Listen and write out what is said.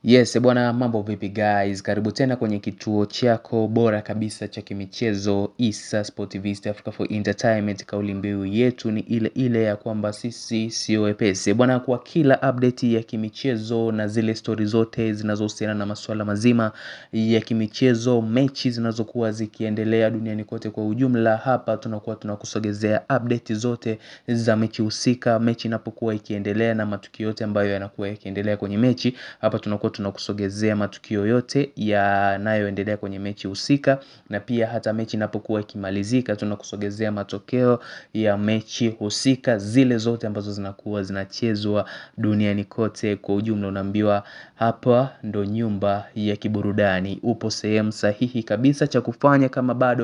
Yes, bwana mambo vipi guys, karibu tena kwenye kituo chako bora kabisa cha kimichezo Issa Sportivist Africa for Entertainment. Kauli mbiu yetu ni ile ile ya kwamba sisi sio wepesi bwana, kwa kila update ya kimichezo na zile stori zote zinazohusiana na masuala mazima ya kimichezo, mechi zinazokuwa zikiendelea duniani kote kwa ujumla, hapa tunakuwa tunakusogezea update zote za mechi husika, mechi inapokuwa ikiendelea na matukio yote ambayo yanakuwa yakiendelea kwenye mechi, hapa tunakuwa tunakusogezea matukio yote yanayoendelea kwenye mechi husika, na pia hata mechi inapokuwa ikimalizika tunakusogezea matokeo ya mechi husika, zile zote ambazo zinakuwa zinachezwa duniani kote kwa ujumla. Unaambiwa hapa ndo nyumba ya kiburudani, upo sehemu sahihi kabisa cha kufanya kama bado